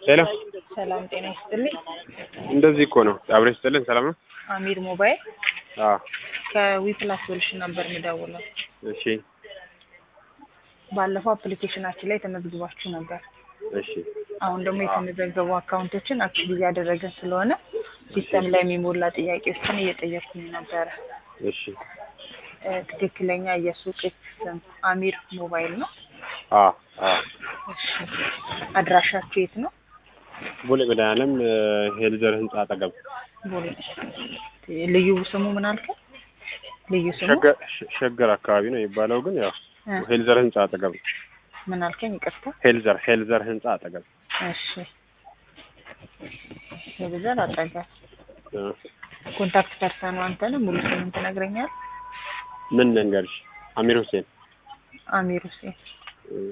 ሄሎ ሰላም ጤና ይስጥልኝ። እንደዚህ እኮ ነው። አብሬ ስጥልን። ሰላም ነው? አሚር ሞባይል አዎ። ከዊፕላስ ሶሉሽን ነበር የምደውለው። እሺ፣ ባለፈው አፕሊኬሽናችን ላይ ተመዝግባችሁ ነበር። እሺ፣ አሁን ደግሞ የተመዘገቡ አካውንቶችን አክቲቭ እያደረገን ስለሆነ ሲስተም ላይ የሚሞላ ጥያቄዎችን እየጠየኩኝ ነበረ። እሺ። እ፣ ትክክለኛ የሱቅ ስም አሚር ሞባይል ነው? አዎ፣ አዎ። እሺ። አድራሻችሁ የት ነው? ቦሌ መድኃኒዓለም ሄልዘር ህንጻ አጠገብ ቦሌ። ልዩ ስሙ ምን አልከኝ? ልዩ ስሙ ሸገር ሸ- ሸገር አካባቢ ነው የሚባለው፣ ግን ያው እ፣ ሄልዘር ህንጻ አጠገብ ነው። ምን አልከኝ? ይቅርታ። ሄልዘር ሄልዘር ህንጻ አጠገብ እሺ። የብዛት አጠገብ እ፣ ኮንታክት ፐርሰኑ አንተ ነህ? ሙሉ ስምን ትነግረኛል? ምን ልንገርሽ? አሚር ሁሴን አሚር ሁሴን። እ፣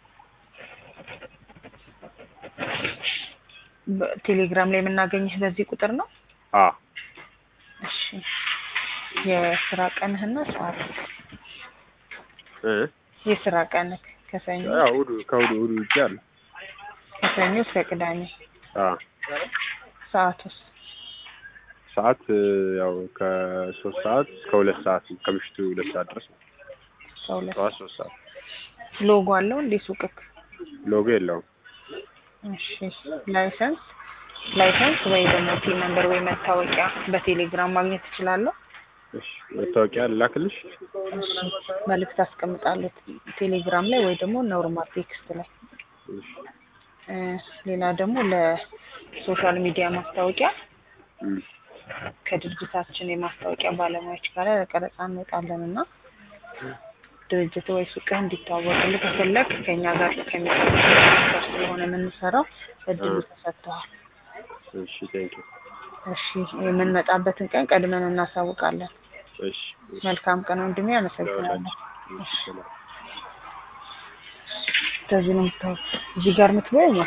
በቴሌግራም ላይ የምናገኝህ በዚህ ቁጥር ነው? አዎ። እሺ። የስራ ቀንህና ሰዓት? እ፣ የስራ ቀንህ ከሰኞ ያው እሑድ ከእሑድ እሑድ ውጪ አለ። ከሰኞ እስከ ቅዳሜ። አዎ። ሰዓቱስ? ሰዓት እ፣ ያው ከሶስት ሰዓት እስከ ሁለት ሰዓት ከምሽቱ ሁለት ሰዓት ድረስ ነው። ከሁለት ጠዋት ሶስት ሰዓት ሎጎ አለው እንዴ ሱቅክ? ሎጎ የለውም። እሺ። ላይሰንስ ላይሰንስ ወይ ደግሞ ፒን ነምበር ወይ መታወቂያ በቴሌግራም ማግኘት ትችላለህ? እሺ፣ መታወቂያ ልላክልሽ? እሺ። መልእክት አስቀምጣለሁ ቴሌግራም ላይ ወይ ደግሞ ኖርማል ቴክስት ላይ። እሺ። እ፣ ሌላ ደግሞ ለሶሻል ሚዲያ ማስታወቂያ እም፣ ከድርጅታችን የማስታወቂያ ባለሙያዎች ጋር ለቀረጻ እንወጣለን እና ድርጅት ወይ ሱቅህ እንዲታወቅልህ ከፈለግ ከእኛ ጋር ከሚሰሩ ጋር ስለሆነ የምንሰራው እድሉ ተሰጥተዋል። እሺ፣ ቴንክ ዩ። እሺ የምንመጣበትን ቀን ቀድመን እናሳውቃለን። እሺ፣ መልካም ቀን ወንድሜ፣ አመሰግናለሁ። እሺ፣ ሰላም። ከዚህ ነው የምታወቅ እዚህ ጋር የምትበይው